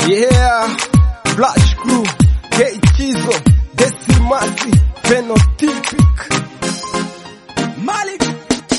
Yeah, Flash Crew, K Chizo, Desimasi, Phenotypic. Malik.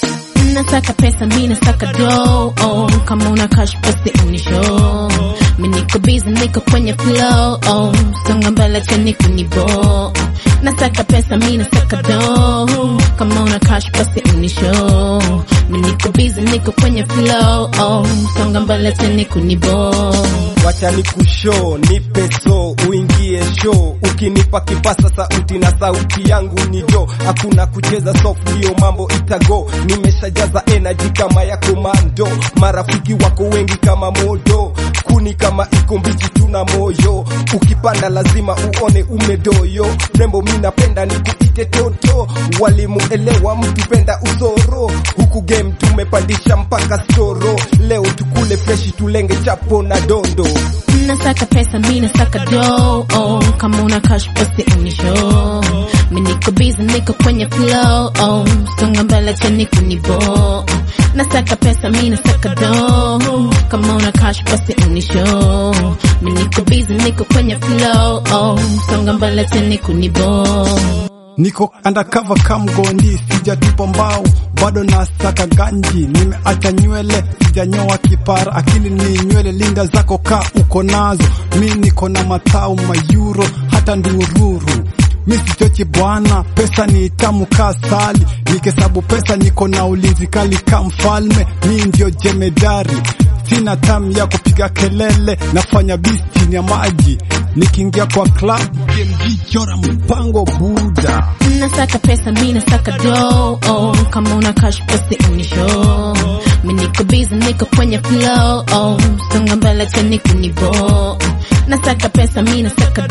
Nasaka pesa mi nasaka do oh, kama una cash basi unisho mi niko busy niko kwenye flow oh, songa mbele cheni kunibo nasaka pesa mi nasaka do kama una cash basi unisho mi niko busy niko kwenye flow oh, songa mbele cheni kunibo Wacha ni kushow, nipe so, uingie show. Ukinipa kipasa sauti na sauti yangu ni do, hakuna kucheza soft, ndio mambo itago. Nimeshajaza energy kama ya komando, marafiki wako wengi kama modo, kuni kama iko mbichi, tuna moyo. Ukipanda lazima uone umedoyo, rembo mi napenda nikuite toto, walimu elewa, mtu penda usoro, huku game tumepandisha mpaka storo. Leo tukule freshi, tulenge chapo na dondo. Nasaka pesa mi nasaka do oh, kama una cash basi unisho mi niko busy niko kwenye flow oh, songa mbele cheni kunibo nasaka pesa mi nasaka do kama una cash basi unisho mi niko busy niko kwenye flow oh, songa mbele cheni kunibo Niko undercover kamgondi, sijatupa mbao, bado nasaka ganji. Nimeacha nywele, sijanyoa kipara, akili ni nywele, linda zako ka uko nazo. Mi niko na matao mayuro, hata ndururu mi sichochi bwana, pesa ni tamu ka sali, nikihesabu pesa niko na ulinzi kali ka mfalme. Mi ndio jemedari, sina tamu ya kupiga kelele, nafanya bis chini ya maji, nikiingia kwa club BMG chora mpango buda Nasaka pesa mi nasaka do oh, kama una cash basi unisho mi niko busy niko kwenye flow oh, songa mbele cheni kunibo nasaka pesa mi nasaka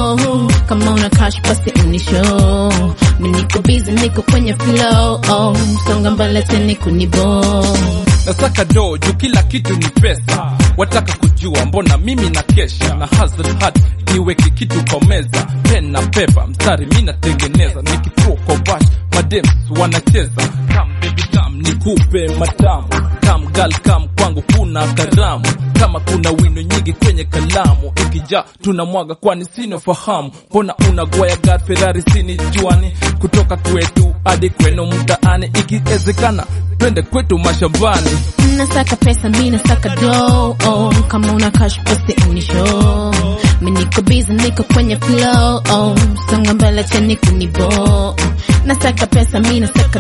do kama una cash basi unisho mi niko busy niko kwenye flow oh, songa mbele cheni kunibo nasaka do juu kila kitu ni pesa wataka kujua mbona mimi na kesha na hustle hard niweke kitu kwa meza pen na pepa mstari mi natengeneza nikithrow kwa bash madems wanacheza kam baby kam nikupe matamu kam gal kam kwangu kuna karamu kama kuna wino nyingi kwenye kalamu ikijaa tunamwaga kwani sina fahamu mbona unagwaya gar ferrari sini juani kutoka kwetu hadi kwenu mtaani ikiwezekana twende kwetu mashambani nasaka pesa mi nasaka do oh, kama una cash basi unisho mi niko busy niko kwenye flow oh, songa mbele cheni kunibo nasaka pesa mi nasaka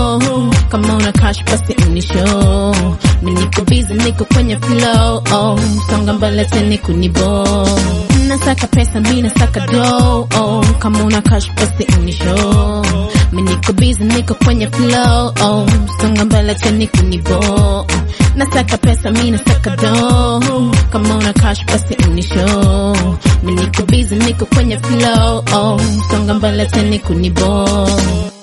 do kama una cash basi unisho mi niko busy niko kwenye flow oh, songa mbele cheni kunibo nasaka pesa mi nasaka do oh, kama una cash basi unisho mi niko busy niko kwenye flow oh, songa mbele cheni kunibo nasaka pesa mi nasaka do kama una cash basi unisho mi niko busy niko kwenye flow oh, songa mbele cheni kunibo